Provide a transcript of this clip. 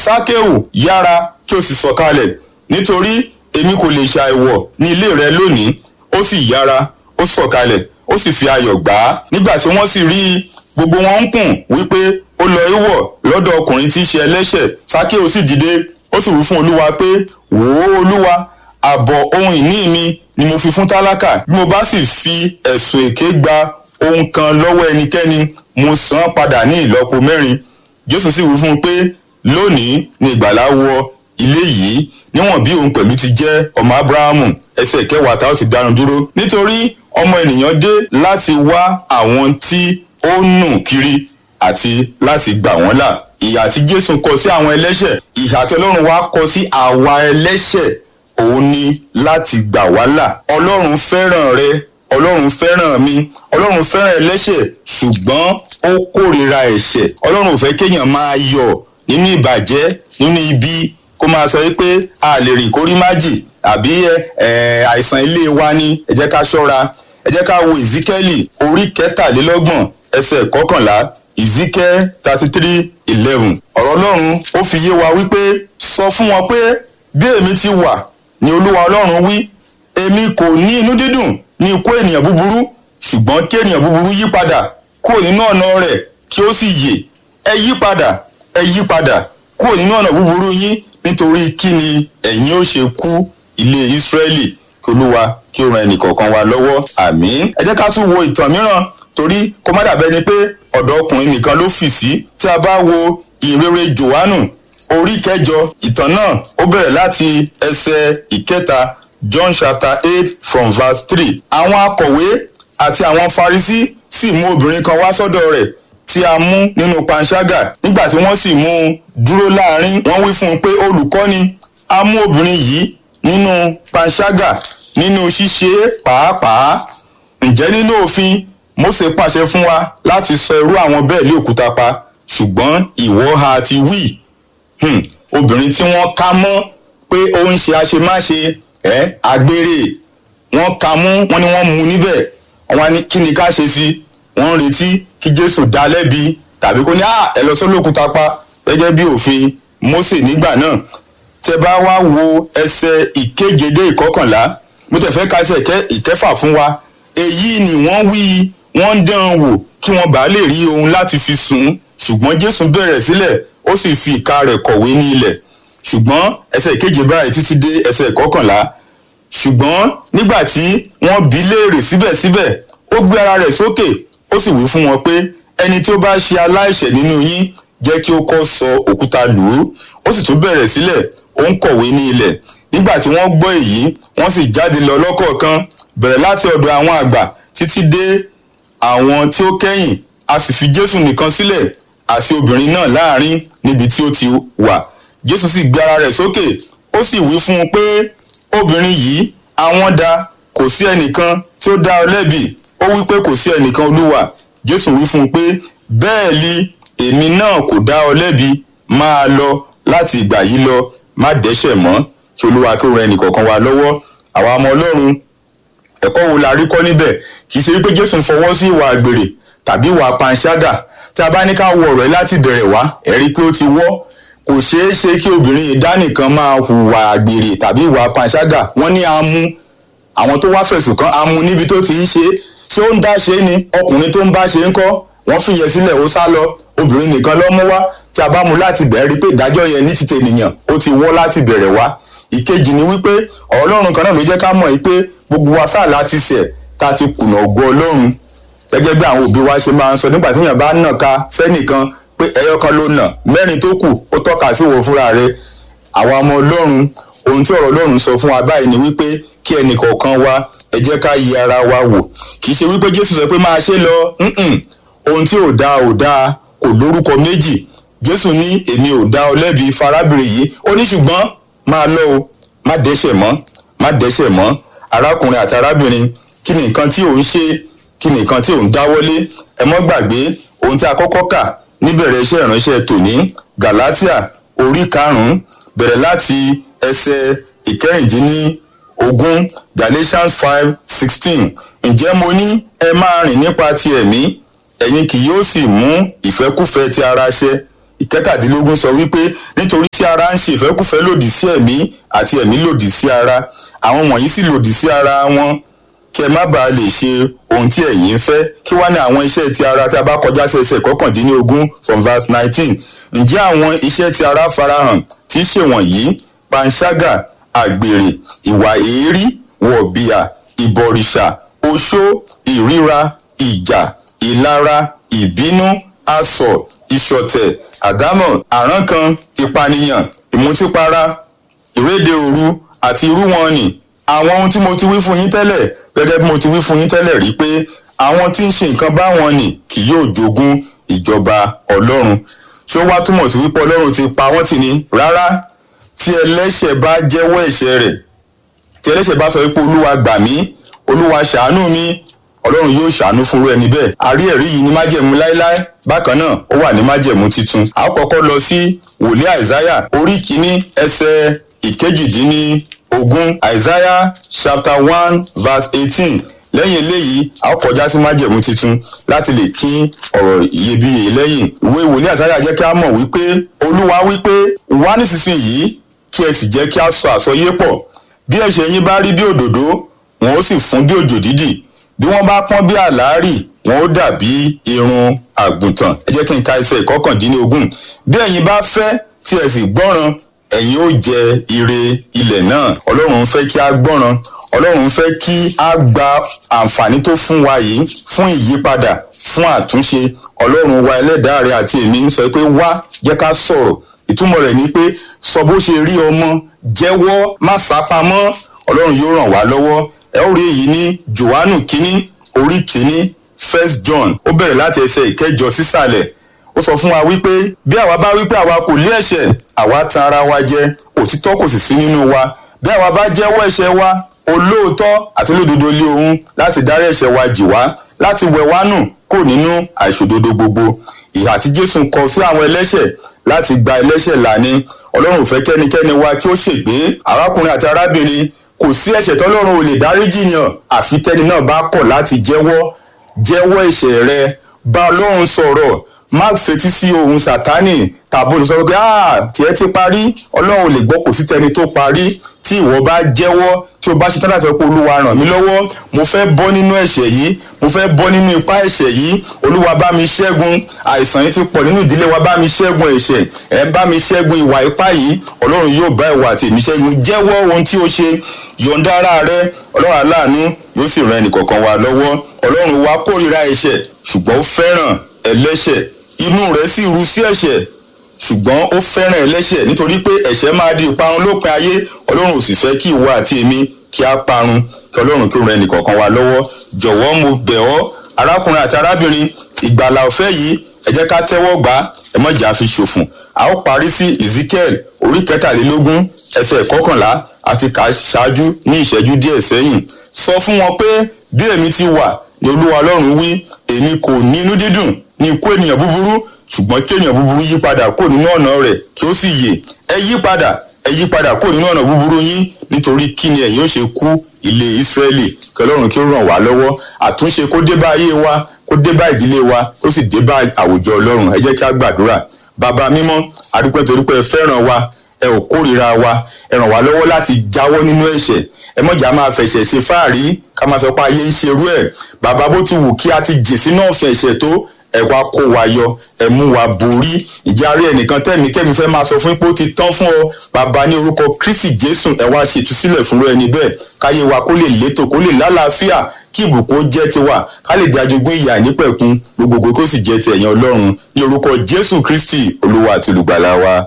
sákéù yára kí o sì sọ̀kalẹ̀ nítorí èmi kò lè ṣàìwọ̀ ní ilé rẹ lónìí ó sì yára ó sọ̀kalẹ̀ ó sì fi ayọ̀ gbà á nígbà tí wọ́n sì rí i gbogbo wọn ń kùn wípé ó lọ ìwọ̀ lọ́dọ̀ ọkùnrin tí í ṣe ẹlẹ́ṣẹ̀ sákéù sì dìde ó sì wí fún olúwa pé wò ó olúwa àbọ̀ ohun ìní mi ni mo fi fún tálákà bí mo bá sì fi ẹ̀sùn èké gba ohun kan lọ́wọ́ ẹnikẹ́ni mo san án padà ní ìlọ́po mẹ́rin jésù sì wí fún un pé lónìí ni ìgbàlá wọ ilé yìí níwọ̀n bí òun pẹ̀lú ti jẹ́ ọmọ abrahamu ẹsẹ̀ kẹwàá tá ó sì dánu dúró nítorí ọmọ ènìyàn dé láti wá àwọn tí ó nù kiri àti láti gbà wọ́n là ìyà tí jésù kọ sí àwọn ẹlẹ́ṣẹ̀ ìyà tí ọlọ́run wá kọ sí àwa ẹlẹ́ṣẹ̀ òun ni láti gbà wá là ọlọ́run fẹ́ràn rẹ ọlọ́run fẹ́ràn mi ọlọ́run fẹ́ràn ẹlẹ́ṣẹ̀ ṣùgbọ́n ó kórìíra ẹ̀ṣẹ̀ ọlọ́run ò fẹ́ kéèyàn máa yọ̀ nínú ìbàjẹ́ nínú ibi kó máa sọ pé a lè rìn kórí májì àbí àìsàn ilé wa ni ẹ jẹ́ ká ṣọ́ra ẹ jẹ́ ká wo ìzíkẹ́lì orí kẹtàlélọ́gbọ̀n ẹsẹ̀ kọkànlá ìzíkẹ́ thirty three eleven ọ̀rọ̀ ọlọ́run ó fi yé wa wípé sọ fún wọn pé bí èmi ti wà ni olúwa ọlọ́run wí èmi kò ní inú dídùn ní ikú ènìyàn búburú ṣùgbọ́n kí ènìyàn búburú yí padà kúrò nínú ọ̀nà rẹ̀ kí ó sì yè ẹ yí padà ẹ yí padà kúrò nínú ọ̀nà búburú yín nítorí kí ni ẹ̀yin ó ṣe kú ilé ìsírẹ́lì kí olúwa kí ó ran ẹnìkọ̀ọ̀kan wa lọ́wọ́ àmín ẹ jẹ́ ká tún wo ìtàn mìíràn torí kó má dàbẹ́ ni pé ọ̀dọ̀ ọkùnrin nìkan ló fì sí tí a bá wo ìrere johannu orí kẹjọ ìtàn náà ó bẹ̀rẹ̀ láti ẹsẹ̀ ìkẹta john chapter eight from verse three àwọn akọ̀wé àti àwọn farisí sì mú obìnrin kan wá sọ́dọ̀ rẹ̀ tí a mú nínú panṣágà nígbà tí wọ́n sì mú un dúró láàrin wọ́n wí fún un pé olùkọ́ni a mú obìnrin yìí nínú panṣágà nínú ṣíṣe pàápàá ǹjẹ́ nínú òfin Mósè pàṣẹ fún wa láti sọ irú àwọn bẹ́ẹ̀ lé òkúta pa ṣùgbọ́n ìwọ ha ti wí hmm. obìnrin tí wọ́n ká mọ́ pé ó ń ṣe àṣemáṣe ẹ̀ agbére wọ́n ká mú wọ́n ní wọ́n mú níbẹ̀ wọ́n á ní kí ni ká ṣe sí wọ́n ń retí kí Jésù dá lẹ́bi tàbí kó ní à ẹ lọ sólókúta pa gẹ́gẹ́ bí òfin Mósè nígbà náà tẹ bá wá wo ẹsẹ̀ ìkeje dé ìkọkànlá mo tẹ̀ fẹ́ ka ẹsẹ̀ ìkẹfà fún wa èyí ni wọ́n wí wọ́n ń dán an wò kí wọ́n bàa lè rí ohun láti fi sùn ṣùgbọ́n Jésù bẹ̀rẹ̀ sílẹ̀ ó sì fi ìka rẹ̀ kọ̀wé ní ilẹ̀ ṣùgbọ́n ẹsẹ̀ ìkeje báyìí títí dé ẹsẹ̀ ìkọkànlá ṣùgbọ́n nígbà tí wọ́n bi léèrè síbẹ̀síbẹ̀ ó gbé ara rẹ̀ sókè ó sì wí fún wọn pé ẹni tí ó bá ṣe aláìṣẹ̀ nínú yín jẹ́ kí ó kọ́ sọ òkúta lù ú ó sì tún bẹ̀rẹ̀ sílẹ̀ ó ń kọ̀wé ní ilẹ̀ nígbà tí wọ́n gbọ́ èyí wọ́n sì jáde lọ lọ́kọ̀ọ̀kan bẹ̀rẹ̀ láti ọ̀dọ̀ àwọn àgbà títí dé àwọn tí ó kẹ́yìn a sì fi Jésù nìkan sílẹ̀ àti obìnrin náà láàrin níbi tí ó ti wà Jésù sì gbé ara rẹ̀ sókè ó sì wí fún un pé obìnrin yìí àwọn dá kò sí ẹnìkan tí ó dá ọ lẹ́bi ó wí pé kò sí ẹnìkan olúwa Jésù wí fún un pé bẹ́ẹ̀ li èmi náà kò dá ọ lẹ́bi máa lọ láti ìgbà yìí lọ má dẹ́ṣẹ̀ mọ́ kí olúwa kí ó ran ẹnìkọ̀ọ̀kan wa lọ́wọ́ àwa ọmọ ọlọ́run ẹ̀kọ́ wo la rí kọ́ níbẹ̀ kì í ṣe wípé jésù ń fọwọ́ sí ìwà àgbèrè tàbí ìwà panṣágà tí a bá ní ká wo ọ̀rọ̀ yìí láti bẹ̀rẹ̀ wá ẹ rí pé ó ti wọ́ kò ṣeé ṣe kí obìnrin yìí dánìkan máa hùwà àgbèrè tàbí ìwà panṣágà wọ́n ní amú àwọn tó wá fẹ̀sùn kàn amú níbi tó ti ń ṣe ṣé ó ń dá ṣe ni ọkùnrin tó ń bá ṣe ń kọ́ wọ́n fìyẹn sílẹ̀ ó sá lọ obìnrin nìkan ló mú wá tí a bá mú láti bẹ̀rẹ̀ rí pé ìdájọ́ yẹn ní títẹ̀ ènìyàn ó ti wọ́ láti bẹ̀rẹ̀ wá ìkejì ni wípé ọlọ́run kan náà ló jẹ́ ká mọ̀ yìí pé gbogbo wa sáà láti ṣẹ̀ tá a ti kùnà ògo ọlọ́run gẹ́gẹ́ bí àwọn òbí wa ṣe máa ń sọ nígbà tí èèyàn bá nà ká sẹ́nìkan pé ẹyọ kan ló nà mẹ́rin tó kù ó tọ́ka sí wo fúnra rẹ̀ àwa ọmọ ọlọ́run ohun tí ọ̀rọ̀ ọlọ́run sọ fún wa báyìí ni wípé kí ẹnì kọ̀ọ̀kan wa ẹ jẹ́ ká yí ara wa wò kì í ṣe wípé jésù sọ pé máa ṣe lọ ohun tí ò dáa ò dáa kò lórúkọ méjì jésù ní èmi ò dá ọ lẹ́bi farábìnrin yìí ó ní ṣùgbọ́n máa lọ o má dẹ́ṣẹ̀ mọ́ má dẹ́ṣẹ̀ mọ́ arákùnrin àti arábìnrin kí ni nǹkan tí ò ń ṣe kí ni nǹkan tí ò ń dáwọ́lé ẹ mọ́ gbàgbé ohun tí a kọ́kọ́ kà níbẹ̀rẹ̀ iṣẹ́ ìránṣẹ́ tòní galatia orí karùn-ún bẹ̀rẹ̀ láti ẹsẹ̀ ìkẹrìndínlógún galatians five sixteen ǹjẹ́ mo ní ẹ máa rìn nípa ti ẹ̀mí ẹ̀yin kì yóò sì mú ìfẹ́kúfẹ̀ẹ́ ti ara ṣẹ ìkẹtàdínlógún sọ wípé nítorí tí ara ń ṣe ìfẹ́kùfẹ́ lòdì sí ẹ̀mí àti ẹ̀mí lòdì sí ara àwọn wọ̀nyí sì lòdì sí ara wọn kí ẹ má bàa lè ṣe ohun tí ẹ̀yin ń fẹ́ kí wá ní àwọn iṣẹ́ ti ara tí a bá kọjá sí ẹsẹ̀ kọkàndínlógún from verse nineteen ǹjẹ́ àwọn iṣẹ́ ti ara farahàn tí í ṣe wọ̀nyí panṣágà àgbèrè ìwà èérí wọ̀bìà ìbọ̀rìṣà oṣó ìríra ìjà ìlara ìbínú asọ̀ ìṣọ̀tẹ̀ àdámọ̀ àrankàn ìpànìyàn ìmutípara ìréde òru àti irú wọn nì àwọn ohun tí mo ti wí fún yín tẹ́lẹ̀ gẹ́gẹ́ bí mo ti wí fún yín tẹ́lẹ̀ rí pé àwọn tí ń ṣe nǹkan báwọn nì kì yóò jogún ìjọba ọlọ́run ṣé ó wá túmọ̀ sí wípé ọlọ́run ti pa wọ́n tì ní rárá tí ẹlẹ́ṣẹ̀ bá jẹ́wọ́ ẹ̀ṣẹ̀ rẹ̀ tí ẹlẹ́ṣẹ̀ bá sọ wípé olúwa gbà mí olúwa ṣàánú mi ọlọ́run yóò ṣàánú fúnrú ẹni bẹ́ẹ̀ àrí ẹ̀rí yìí ní májẹ̀mú láéláé bákan náà ó wà ní májẹ̀mú titun a ó kọ́kọ́ lọ sí wòlíì àìsáyà orí kìíní ẹsẹ̀ ìkejìdínní ogún àìsáyà chapter one verse eighteen lẹ́yìn eléyìí a ó kọjá sí májẹ̀mú titun láti lè kín ọ̀rọ̀ iyebíye lẹ́yìn ìwé wòlíì àìsáyà jẹ́ kí a mọ̀ wípé olúwa wípé wá nísinsìnyí kí ẹ sì jẹ́ kí a sọ àsọyé pọ̀ bí ẹ̀ṣẹ̀ yín bá rí bí òdòdó wọn ó sì fún bí òjò dídì bí wọ́n bá pọ́n bí àlárì wọn ó dàbí irun àgùntàn ẹ jẹ́ kí n ka ẹsẹ̀ ìkọkàndínlógún bí ẹ̀yin bá fẹ́ tí ẹ sì gbọ́ràn ẹ̀yin ó jẹ ire ilẹ̀ náà ọlọ́run fẹ́ kí a gbọ́ràn ọlọ́run fẹ́ kí a gba àǹfààní tó fún wa yìí fún ìyípadà fún àtúnṣe ọlọ́run wa ẹlẹ́dàá rẹ àti èmi ń sọ pé wá jẹ́ ká sọ̀rọ̀ ìtumọ̀ rẹ̀ ni pé sọ bó ṣe rí ọmọ jẹ́wọ́ má sápamọ́ ọlọ́run yóò ràn wá lọ́wọ́ ẹ ó rí èyí ní johannu kínní orí kínní first john ó bẹ̀rẹ̀ láti ẹsẹ̀ ìkẹjọ sísàlẹ̀ ó sọ fún wa wípé bí àwa bá wípé àwa kò lé ẹ̀ṣẹ̀ àwa tan ara wa jẹ òtítọ́ kò sì sí nínú wa bí àwa bá jẹ́wọ́ ẹ̀ṣẹ̀ wa olóòótọ́ àti olódodo lé òun láti dárí ẹ̀ṣẹ̀ wa jì wá láti wẹ̀ wá nù kò nínú àìṣòdodo gbogbo ìhà tí jésù kọ sí àwọn ẹlẹ́ṣẹ̀ láti gba ẹlẹ́ṣẹ̀ là ni ọlọ́run ò fẹ́ kẹ́nikẹ́ni wa kí ó ṣègbé arákùnrin àti arábìnrin kò sí ẹ̀ṣẹ̀ tọ́lọ́run ò lè dáríjì yàn àfi tẹ́ni náà bá kọ̀ láti jẹ́wọ́ jẹ́wọ́ ẹ̀ṣẹ̀ rẹ bá ọlọ́run sọ̀rọ̀ má fetí sí ohun sátánì tàbí olùsọ pé ah tiẹ̀ ti parí ọlọ́run ò lè gbọ́ kò sí tẹni tó parí tí ìwọ bá jẹ́wọ́ tí o bá ṣe tán láti sọ pé olúwa ràn mí lọ́wọ́ mo fẹ́ bọ́ nínú ẹ̀ṣẹ̀ yìí mo fẹ́ bọ́ nínú ipá ẹ̀ṣẹ̀ yìí olúwa bá mi ṣẹ́gun àìsàn yìí ti pọ̀ nínú ìdílé wa bá mi ṣẹ́gun ẹ̀ṣẹ̀ ẹ̀ bá mi ṣẹ́gun ìwà ipá yìí ọlọ́run yóò bá ìwà àti èmi ṣẹ́gun jẹ́wọ́ ohun tí o ṣe yọ̀ǹda ara rẹ ọlọ́run aláàánú yóò sì ran ẹnìkọ̀ọ̀kan wa lọ́wọ́ ọlọ́run wa kórìíra ẹ̀ṣẹ̀ ṣùgbọ́n ó fẹ́ràn ẹlẹ́ṣẹ̀ inú rẹ̀ sì ru sí ẹ̀ṣẹ̀ ṣùgbọ́n ó fẹ́ràn ẹlẹ́ṣẹ̀ nítorí pé ẹ̀ṣẹ̀ máa di ìparun lópin ayé ọlọ́run ò sì fẹ́ kí ìwọ àti èmi kí a parun kí ọlọ́run kí ó ran ẹnìkọ̀ọ̀kan wa lọ́wọ́ jọ̀wọ́ mo bẹ̀ ọ́ arákùnrin àti arábìnrin ìgbàlà ọ̀fẹ́ yìí ẹ jẹ́ ká tẹ́wọ́ gbà á ẹ má jẹ́ a fi ṣòfò a ó parí sí ezekiel orí kẹtàlélógún ẹsẹ̀ kọkànlá àti kà á ṣáájú ní ìṣẹ́jú díẹ̀ sẹ́yìn sọ fún wọn pé bí èmi ti wà ní olúwa ọlọ́run wí èmi kò ní inú dídùn ní ikú ènìyàn búburú ṣùgbọ́n kí ènìyàn búburú yí padà kó nínú ọ̀nà rẹ̀ kí ó sì yè ẹ yí padà ẹ yí padà kó nínú ọ̀nà búburú yín nítorí kí ni ẹ̀yin ó ṣe kú ilé ìsírẹ́lì kí ọlọ́run kí ó ràn wá lọ́wọ́ àtúnṣe kó dé bá ayé wa kó dé bá ìdílé wa kó sì dé bá àwùjọ ọlọ́run ẹ jẹ́ kí a gbàdúrà bàbá mímọ́ adúpẹ́ torí pé ẹ fẹ́ràn wa ẹ ò kórìíra wa ẹ ràn wá lọ́wọ́ láti jáwọ́ nínú ẹ̀ṣẹ̀ ẹ mọ̀jà máa fẹ̀ṣẹ̀ ṣe fáàrí ká máa sọ pé ayé ń ṣerú ẹ̀ bàbá bó ti wù kí a ti jìn sínú ọ̀fẹ́ ẹ̀ṣẹ̀ tó ẹ wá kó wa yọ ẹ mú wa borí ìjárí ẹnìkan tẹ̀mí kẹ́mi fẹ́ máa sọ fún pé ó ti tán fún ọ bàbá ní orúkọ kristi jésù ẹ wá ṣètúsílẹ̀ fúnra ẹni bẹ́ẹ̀ káyé wa kó lè létò kó lè lálàáfíà kí ìbùkún jẹ́ tiwa ká lè di ajogún ìyà nípẹ̀kun gbogbogbò kó sì jẹ́ ti ẹ̀yàn ọlọ́run ní orúkọ jésù kristi olúwa àti olùgbàlà wa